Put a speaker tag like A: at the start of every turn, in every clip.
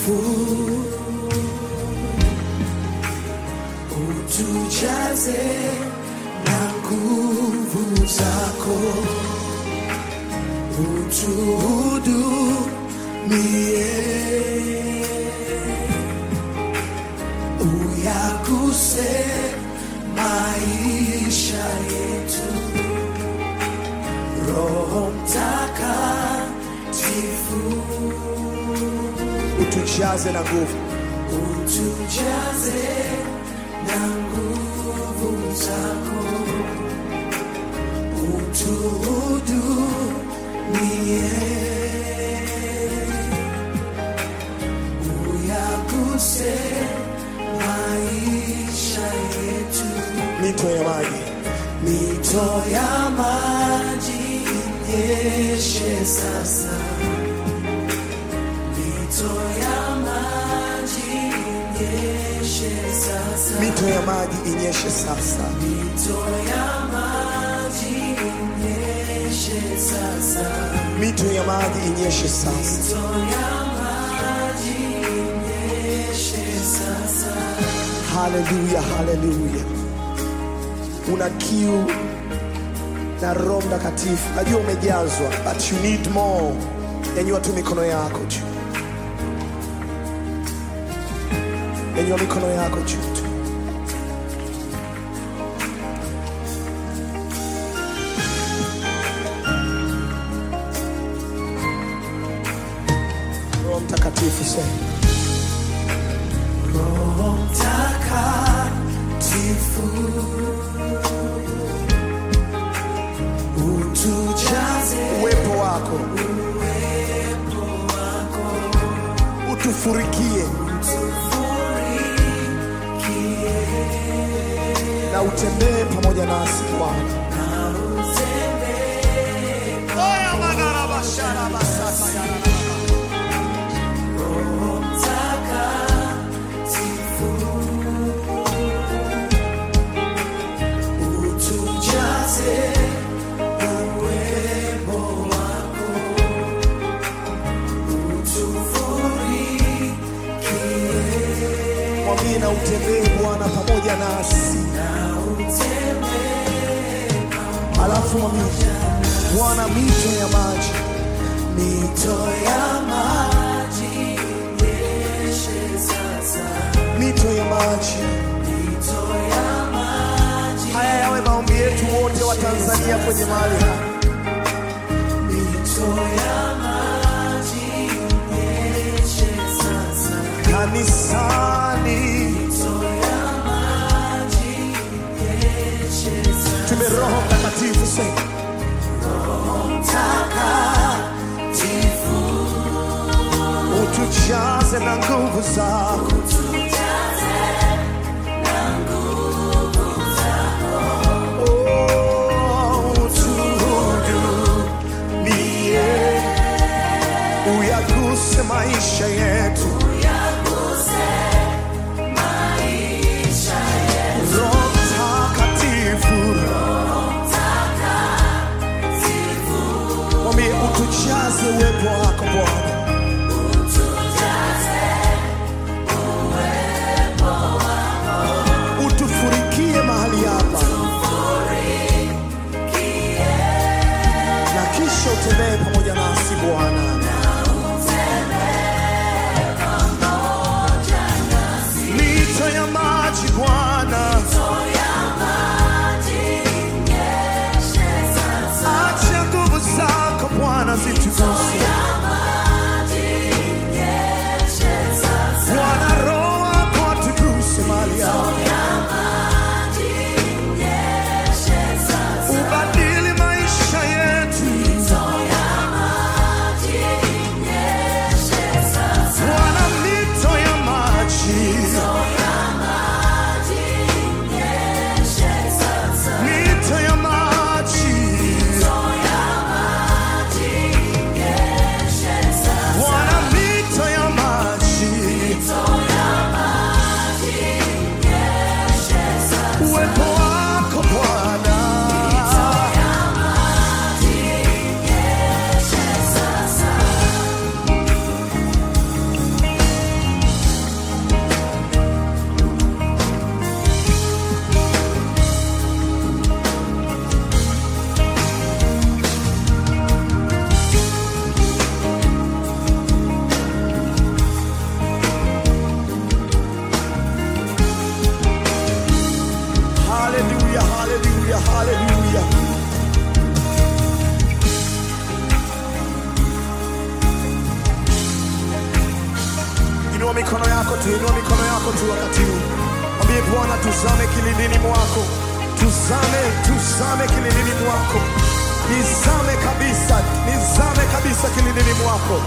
A: takatifu utujaze na nguvu zako utuhudumie uyaguse maisha yetu roho mtakatifu
B: utujaze na nguvu
A: utujaze na nguvu zako utuhudumie uyaguse maisha yetu
B: mito ya maji
A: mito ya maji inyeshe sasa mito ya maji inyeshe sasa
B: mito ya maji inyeshe sasa
A: mito ya maji inyeshe sasa
B: mito ya maji inyeshe sasa
A: mito ya maji inyeshe sasa
B: haleluya haleluya una kiu na roho mtakatifu najua umejazwa but you need more nyanyua tu mikono yako juu nyanyua mikono yako juu tu roho mtakatifu sema
A: Roho Mtakatifu utujaze
B: uwepo wako utufurikie na utembee pamoja nasi Bwana. Oya magarabashara basasa ya
A: Roho Mtakatifu utujaze uwepo wako utufurikie
B: mwambie na utembee Bwana pamoja nasi,
A: na utembee
B: alafu mwambie Bwana, mito ya maji
A: mito ya maji inyeshe sasa
B: mito ya maji.
A: mito ya maji
B: Haya yawe maombi yetu wote wa Tanzania kwenye mahali hapa.
A: mito ya maji inyeshe sasa
B: kanisani,
A: mito ya maji inyeshe sasa
B: tume Roho Mtakatifu sema
A: Mtakatifu
B: utujaze na nguvu zako, Oh, utuhudumie, uyaguse maisha yetu, Roho Mtakatifu, mwambie utujaze uwepo wako Bwana. utufurikie mahali hapa na kisha utembee pamoja nasi Bwana. Mito ya maji Bwana, acha nguvu zako Bwana zituguse Bwana, Roho wako atuguse mahali hapa, ubadili maisha yetu Bwana, mito ya maji haleluya, haleluya. Inua mikono yako tu, inua mikono yako tu wakati huu. Mwambie Bwana, tuzame kilindini mwako, tuzame, tuzame kilindini mwako, nizame kabisa, nizame kabisa kilindini mwako.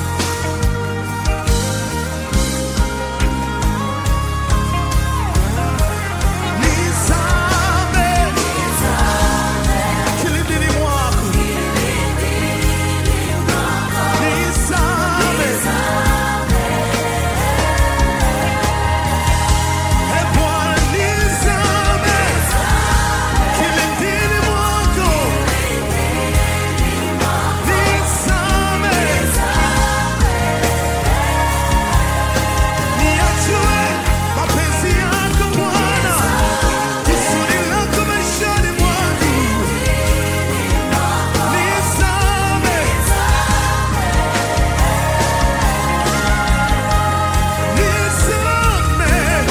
B: Nizame kilindini mwako, nizame E Bwana nizame kilindini mwako, nizame niachue mapenzi yako Bwana, kusudi lako maishani mwangu, nizame nizame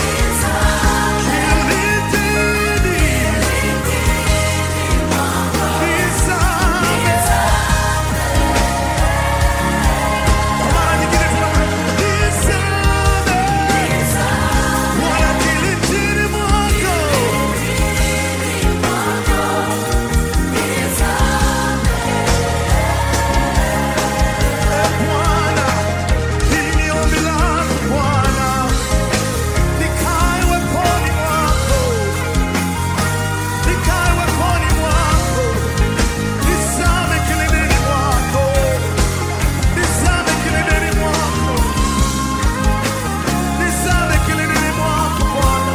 B: Nikae weponi mwako Nikae weponi mwako, nizame kilindini mwako, nizame kilindini mwako, nizame kilindini mwako Bwana.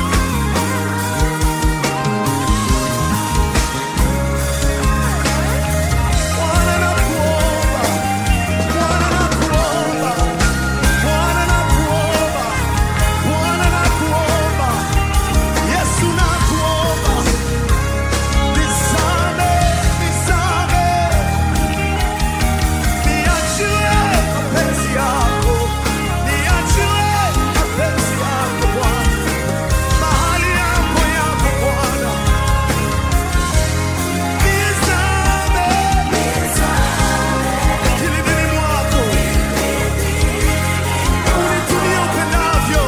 B: Bwana nakuomba, Bwana nakuomba, Bwana nakuomba, Bwana nakuomba, Yesu nakuomba. Nizame, nizame, niachie mapenzi yako, niachie mapenzi yako Bwana, mahali yako yako Bwana, nizame kilindini mwako, unitumie upendavyo,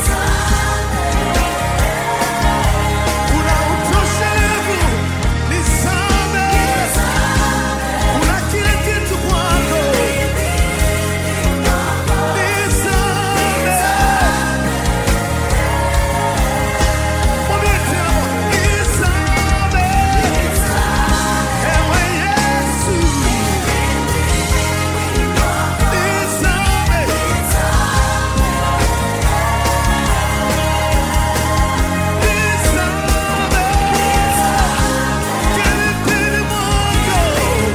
B: una utoshelevu, nizame kuna kile kitu kwako, nizame. Mwambie tena, nizame. Ewe Yesu, nizame. Nizame. Kilindini mwako.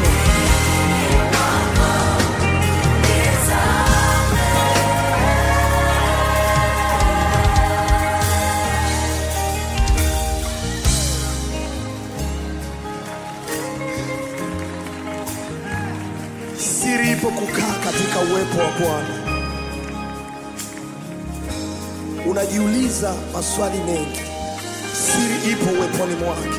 B: Siri ipo kukaa katika uwepo wa Bwana. Unajiuliza maswali mengi, siri ipo uweponi mwake.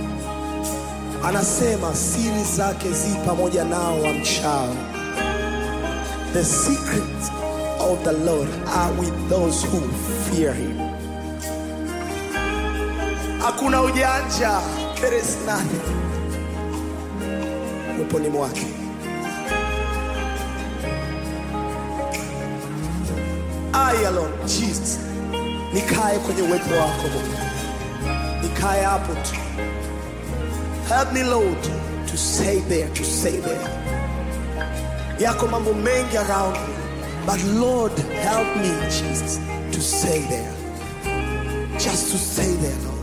B: Anasema siri zake zi pamoja nao wamchao. The secrets of the Lord are with those who fear him. Hakuna ujanja, there is nothing uweponi mwake. I alone, Jesus, nikae kwenye uwepo wako Bwana, nikae hapo tu. Help me Lord to stay there, to stay there. Yako mambo mengi around me, but Lord help me Jesus to stay there, just to stay there Lord.